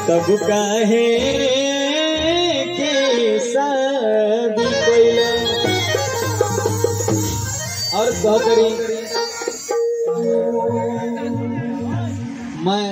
तब काहे के शादी कैला और कह करी मैं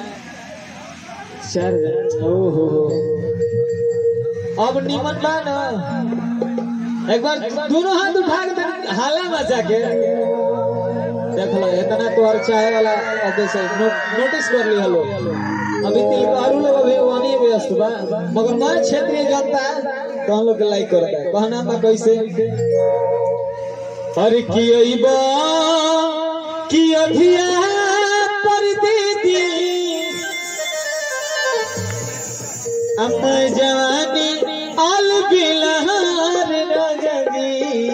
सर ओ हो हो अब निमन बा ना एक बार दोनों हाथ उठा के तनी हाला मचा के देख लो इतना तो और चाहे वाला अब से नो, नोटिस कर लिया लो अभी तिल आलू लोग अभी वही व्यस्त बा मगर मैं क्षेत्रीय जनता तो हम लोग के लाइक करता है कहना बा कैसे अरे की अइबा की अभिया पर दीदी अम्मा जवानी आल बिलहार नगरी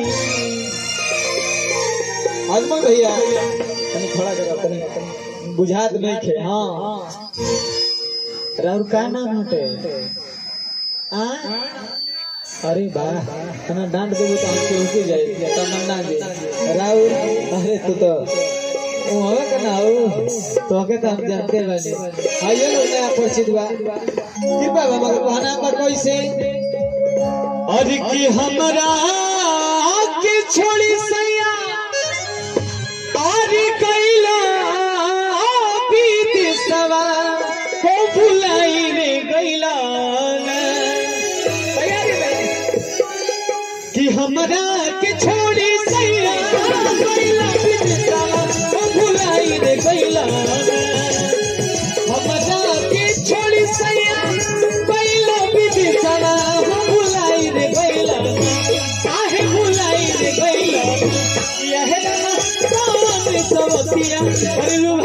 अजमल भैया तनी खड़ा करो तनी तनी बुझात नहीं खे हाँ राउर का नाम हटे आ अरे वाह तना डांट देबो तो हम केहू जाए तमन्ना जी राउर अरे तू तो ओ हवे के ना हो तो के तो हम जानते बानी आइए लोग नया परिचित बा कृपा बा मगर कहना बा कैसे अरे कि हमरा के छोड़ी सैया और कैला बीत सवा को भुलाई रे गैला कि हमरा के छोड़ी सैया कैला बीत सवा को भुलाई रे गैला हमरा के छोड़ी सैया कैला बीत सवा को भुलाई रे गैला आहे भुलाई रे गैला यह रमा सावन सवतिया परलु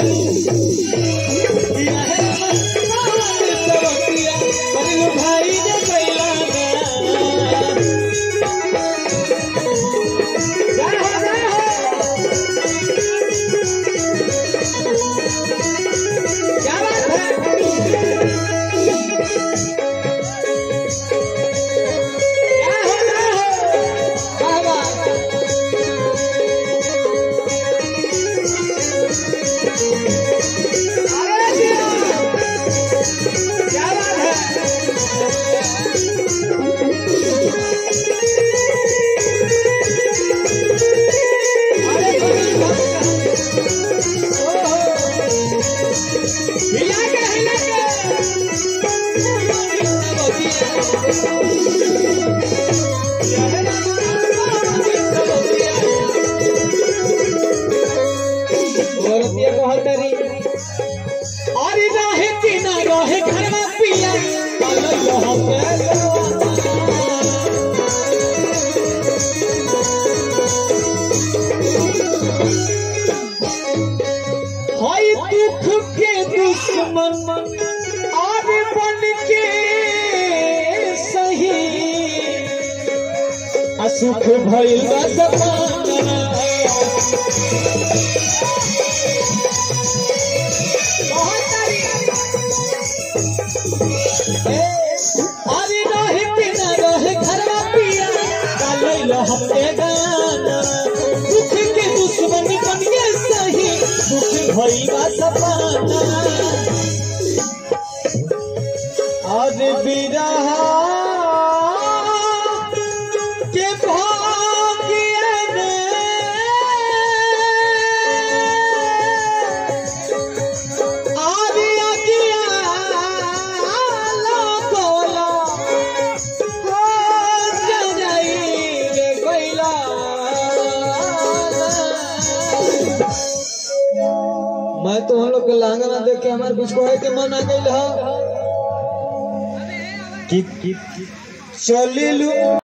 यह रमा सावन सवतिया परलु भाई ने गैला जय हो जय हो क्या बात है जय हो जय हो वाह वाह अरे जिया! क्या बात है अरे बड़ी बात है। ओहो! हिला के हिला के औरतिया कहत रही अरे रहे कि ना रहे घर में पिया कल लह के हाय दुख के दुश्मन और बन के सही असुख भइल बा जमाना अरे रहे कि ना रहे घरवा पिया कालैल हफ्ते गाना दुख के दुश्मन बन के सही दुख भइला सपना आज बिरहा के भाग्य में आदि अगिया लागोला हो जनाई रे गइला मैं तो हम लोग के लांगना देख के हमारे कुछ कहे के मन आ गइल ह कि चलिलू